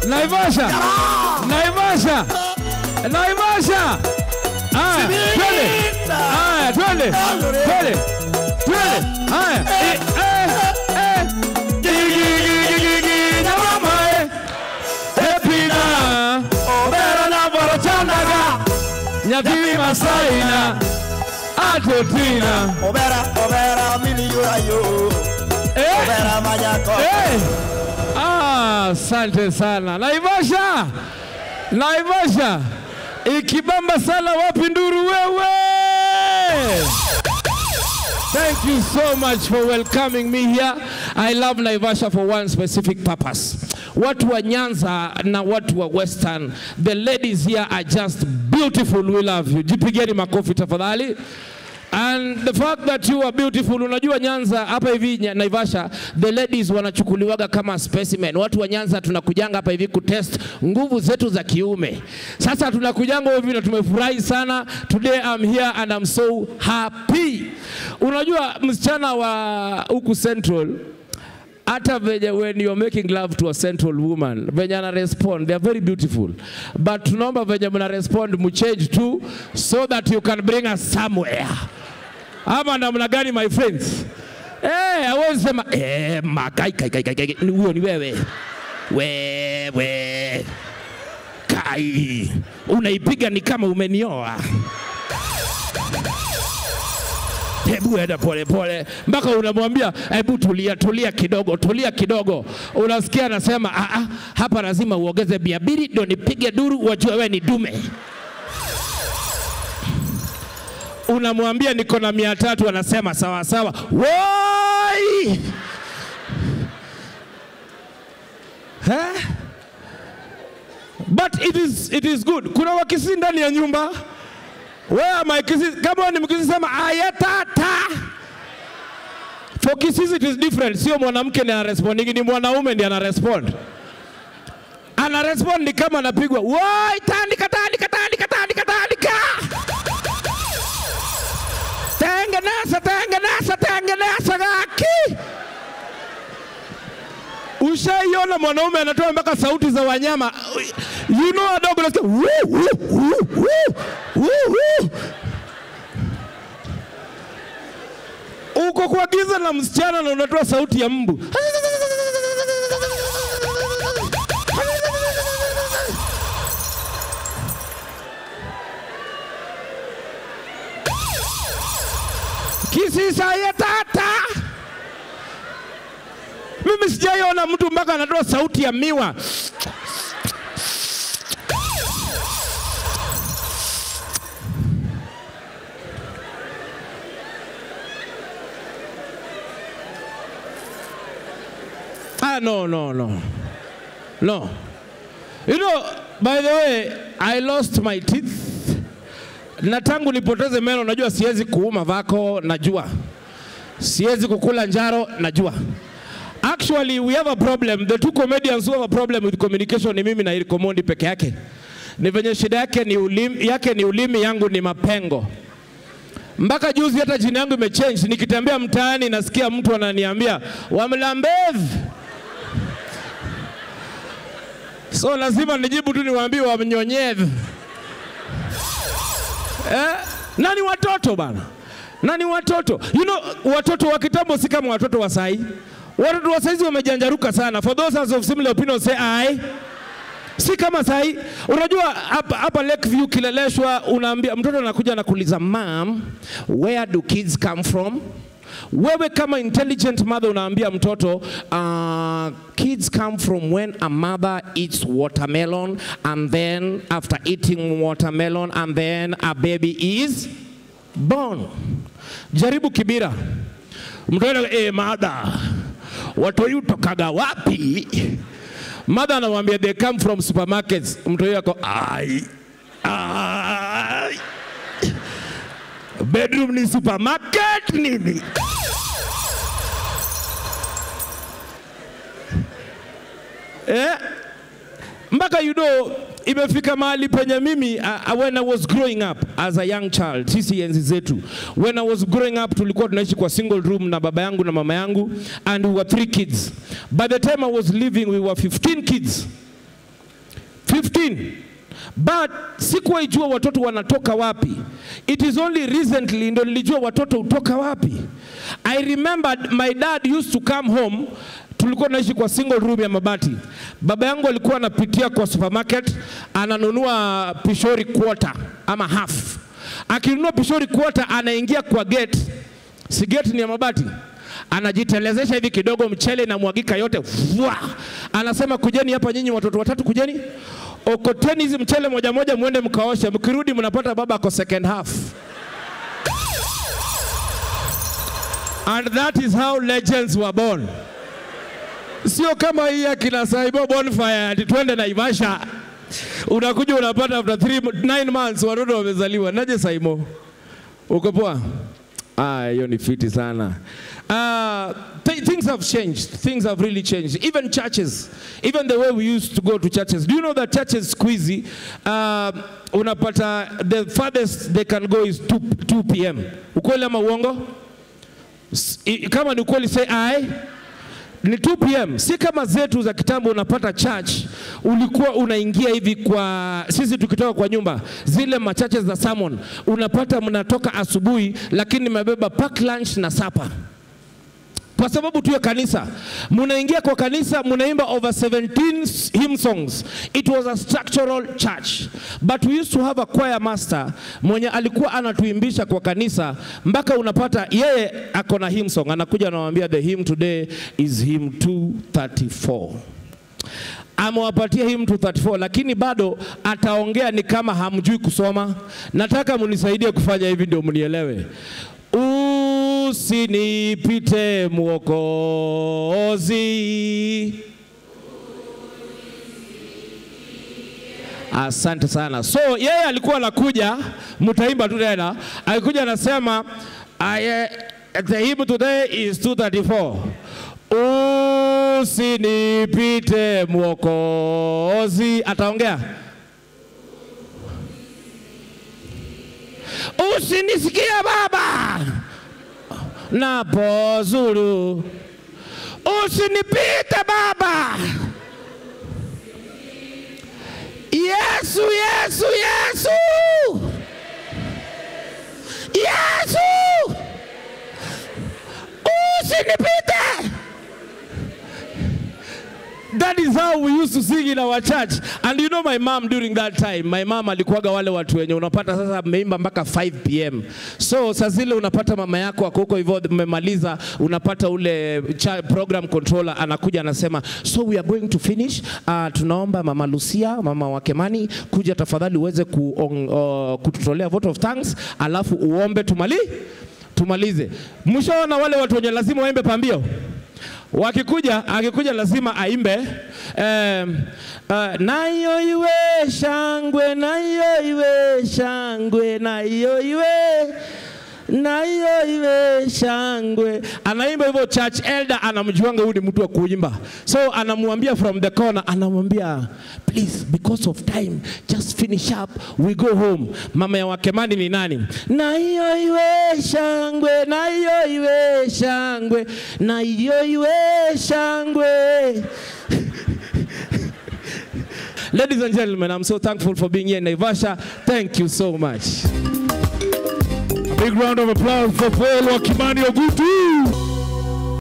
Naivasha, Naivasha, Naivasha. Haya, twende. Haya, twende. Twende. Twende. Haya. Eh, eh, eh. Gigi, gigi, gigi, gigi, na mama, eh. Epina. Obera na borochandaga. Nyathi Masaina. Atotina. Obera, obera, miliyurayo. Eh. Obera manyako. Eh. Ah, asante sana Naivasha, Naivasha ikibamba sana. Wapi nduru wewe? Thank you so much for welcoming me here. I love Naivasha for one specific purpose. Watu wa Nyanza na watu wa Western, the ladies here are just beautiful. We love you. Jipigeni makofi tafadhali. And the fact that you are beautiful, unajua Nyanza hapa hivi Nya- Naivasha, the ladies wanachukuliwaga kama specimen. Watu wa Nyanza tunakujanga hapa hivi kutest nguvu zetu za kiume. Sasa tunakujanga hivi na tumefurahi sana. Today I'm here and I'm so happy. Unajua msichana wa huku Central hata venye when you're making love to a central woman venye ana respond they are very beautiful but tunaomba venye mna respond mchange tu so that you can bring us somewhere ama namna gani my friends eh hawezi sema eh makai kai kai kai kai ni huyo ni wewe wewe kai unaipiga ni kama umenioa hebu enda pole pole mpaka unamwambia hebu tulia tulia kidogo tulia kidogo unasikia anasema "Ah, ah, hapa lazima uongeze bia mbili ndio nipige duru wajue wewe ni dume unamwambia niko na mia tatu anasema sawa sawa woi Eh? but it is, it is good kuna wakisi ndani ya nyumba where are my kisses? Kama wewe ni mkisi sema ayatata. For kisses it is different. Sio mwanamke ndiye anarespond, ni mwanaume ndiye anarespond. Anarespond ni kama anapigwa, "Woi, tandika tandika tandika tandika tandika." Tengeneza tengeneza tengeneza gaki. Ushaiona mwanaume anatoa mpaka sauti za wanyama. You know a dog unasikia woo, woo, woo, woo, woo, woo. Uko kwa giza na msichana na unatoa sauti ya mbu. Kisisa ya tata. Mimi sijaiona mtu mpaka anatoa sauti ya miwa. Ah, no, no, no. No. You know, by the way, I lost my teeth. Na tangu nipoteze meno, najua siwezi kuuma vako, najua. Siwezi kukula njaro, najua. Actually, we have a problem. The two comedians who have a problem with communication ni mimi na Eric Omondi peke yake. Ni venye shida yake ni ulimi, yake ni ulimi, yangu ni mapengo. Mpaka juzi hata jina yangu imechange. Nikitembea mtaani nasikia mtu ananiambia wamlambev. So lazima nijibu tu niwaambie wamnyonyevu. Eh? Na ni watoto bana, na ni watoto. You know, watoto wa kitambo si kama watoto wa sahi. Watoto wa saizi wamejanjaruka sana. For those of similar opinion say aye. Si kama sahi. Unajua hapa hapa Lakeview Kileleshwa, unaambia mtoto anakuja anakuuliza mom, where do kids come from? Wewe kama intelligent mother unaambia mtoto uh, kids come from when a mother eats watermelon and then after eating watermelon and then a baby is born. Jaribu Kibira, mtoto eh, mother, watoto utokaga wapi? Mother anamwambia they come from supermarkets. Mtoto yako ai ai bedroom ni supermarket nini? eh? mpaka you know imefika mahali penye mimi uh, when I was growing up as a young child, sisi enzi zetu, when I was growing up tulikuwa tunaishi kwa single room na baba yangu na mama yangu and we were three kids. By the time I was leaving we were 15 kids. 15 but sikuwahi jua watoto wanatoka wapi. It is only recently ndo nilijua watoto hutoka wapi. I remembered my dad used to come home tulikuwa naishi kwa single room ya mabati. Baba yangu alikuwa anapitia kwa supermarket ananunua pishori quarter ama half. Akinunua pishori quarter anaingia kwa gate, si gate ni ya mabati, anajitelezesha hivi kidogo, mchele inamwagika yote vwa. Anasema kujeni hapa nyinyi watoto watatu, kujeni okoteni hizi mchele moja moja, mwende mkaoshe, mkirudi mnapata baba ako second half. And that is how legends were born. Sio kama hii akina Saibo Bonfire ati twende Naivasha, unakuja unapata after three, nine months watoto wamezaliwa. Naje Saimo, uko poa? Ah, hiyo ni fiti sana. Uh, th things have changed. Things have really changed. Even churches, even the way we used to go to churches. Do you know that churches squeezy, uh, unapata the farthest they can go is 2, 2 p.m. Ukweli ama uongo? S- i- Kama ni ukweli say aye ni 2 pm, si kama zetu za kitambo. Unapata church ulikuwa unaingia hivi kwa sisi tukitoka kwa nyumba zile machache za sermon, unapata mnatoka asubuhi, lakini mmebeba pack lunch na sapa kwa sababu tu ya kanisa. Munaingia kwa kanisa, munaimba over 17 hymn songs. It was a structural church, but we used to have a choir master mwenye alikuwa anatuimbisha kwa kanisa, mpaka unapata yeye ako na hymn song, anakuja anawaambia the hymn today is hymn 234 amewapatia hii mtu 34 lakini bado ataongea ni kama hamjui kusoma. Nataka munisaidie kufanya hivi ndio mnielewe. Usinipite Mwokozi. Asante sana. So yeye alikuwa anakuja, mtaimba tu tena, alikuja anasema I, the hymn today is 234 usinipite Mwokozi. Ataongea usinisikia Baba napozuru, usinipite Baba. Yesu, Yesu, Yesu, Yesu, usinipite. That is how we used to sing in our church. And you know my mom during that time, my mom alikuwaga wale watu wenye unapata sasa mmeimba mpaka 5 pm. So saa zile unapata mama yako ako huko hivyo mmemaliza, unapata ule cha program controller anakuja anasema, so we are going to finish. Uh, tunaomba mama Lucia, mama wa Kemani, kuja tafadhali uweze ku, uh, kututolea vote of thanks, alafu uombe tumali tumalize. Mshaona wale watu wenye lazima waimbe pambio wakikuja akikuja lazima aimbe um, uh, nayo iwe shangwe nayo iwe shangwe nayo iwe nayo iwe shangwe. Anaimba hivyo, church elder anamjuanga huyu ni mtu wa kuimba, so anamwambia from the corner, anamwambia please because of time just finish up we go home. Mama ya Wakemani ni nani? Nayo iwe shangwe, nayo iwe shangwe, nayo iwe shangwe. Ladies and gentlemen, I'm so thankful for being here in Naivasha. Thank you so much. Big round of applause for Paul Wakimani Ogutu.